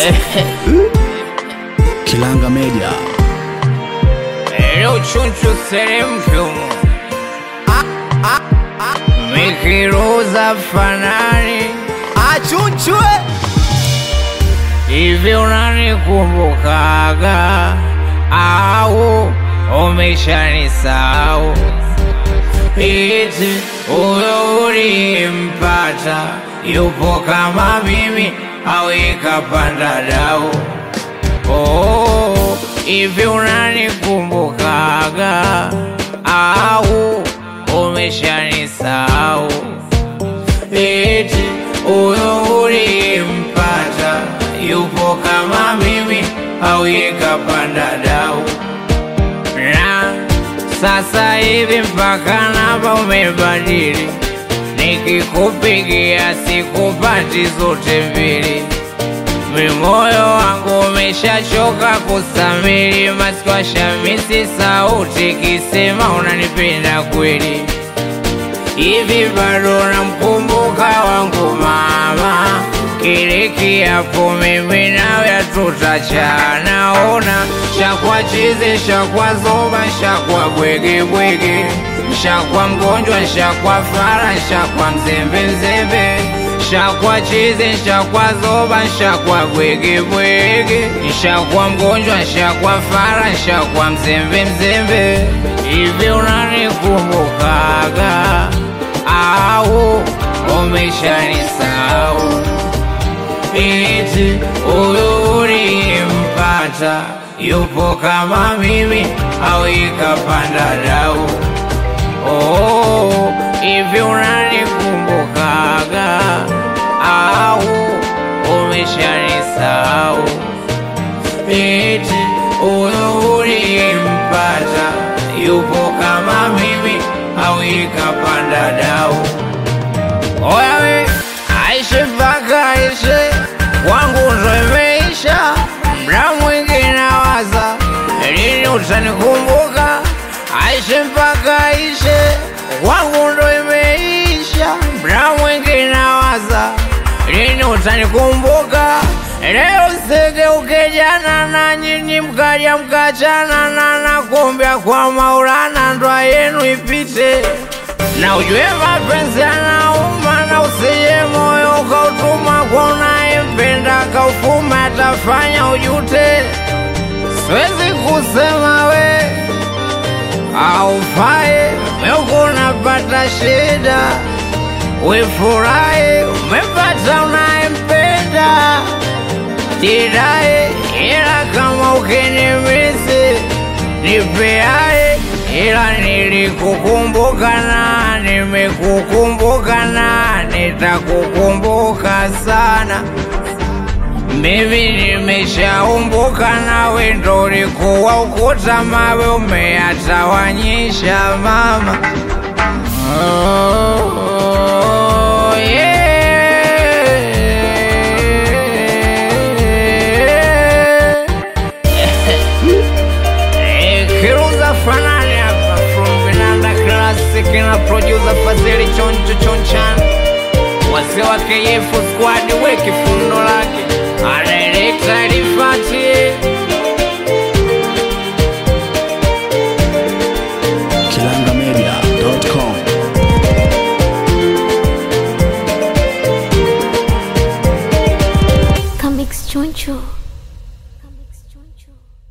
Kilanga Media. Leo chunchu seremshumu mikiruza fanani achunchwe hivi unanikumbukaga au umeshanisahau? Iti huyo ulimpata yupo kama mimi au ikapanda dau? Oh, hivi unanikumbukaga au umeshanisahau? Eti huyo ulimpata yupo kama mimi au ikapanda dau? Na sasa hivi mpaka namba umebadili, nikikupigia sikupati zote mbili. Mimoyo wangu umeshachoka kusamili, masikwa shamisi sauti kisema unanipenda kweli. Hivi bado namkumbuka wangu mama, kile kiapo mimi nawe hatutachana. Ona shakwa chizi, shakwa zoba, shakwa bwege bwege, shakwa mgonjwa, shakwa fara, shakwa mzembe mzembe, shakwa chizi, shakwa zoba, shakwa bwege bwege, shakwa mgonjwa, shakwa fara, shakwa mzembe mzembe. Hivi unanikumbukaga au umeshanisahau? Eti huyu ulimpata yupo kama mimi au ikapanda dau? Oh, hivi unanikumbukaga au umeshanisahau? Eti huyu ulimpata yupo kama mimi au ikapanda dau? Oya we, aishe mpaka aishe, kwangu ndo imeisha. Mda mwingi nawaza lini utanikumbuka. Aishe mpaka aishe, kwangu ndo imeisha. Mda mwingi nawaza lini utanikumbuka. Leo sigeuke jana na nyinyi mkaja mkachana na nakumbia kwa Maulana ndoa yenu ipite na ujue mapenzi yanauma, na usije moyo ukautuma kwa unayempenda kaufuma, atafanya ujute. Siwezi kusema we aufai, meuko unapata shida, wefurahi umepata unayempenda, jidai ila kama ukinimisi nipeae ila nilikukumbuka na nimekukumbuka na nitakukumbuka sana. Mimi nimeshaumbuka nawe, ndo ulikuwa ukuta mawe umeyatawanyisha mama. Oh, yeah. Eh, Kiruza fanani hapa from Vinanda Classic na producer Fazili Choncho Chonchan, wazee wa KF squad weki fundo lake anaelekta Rifati Kilangamedia.com. Comics Choncho. Comics Choncho.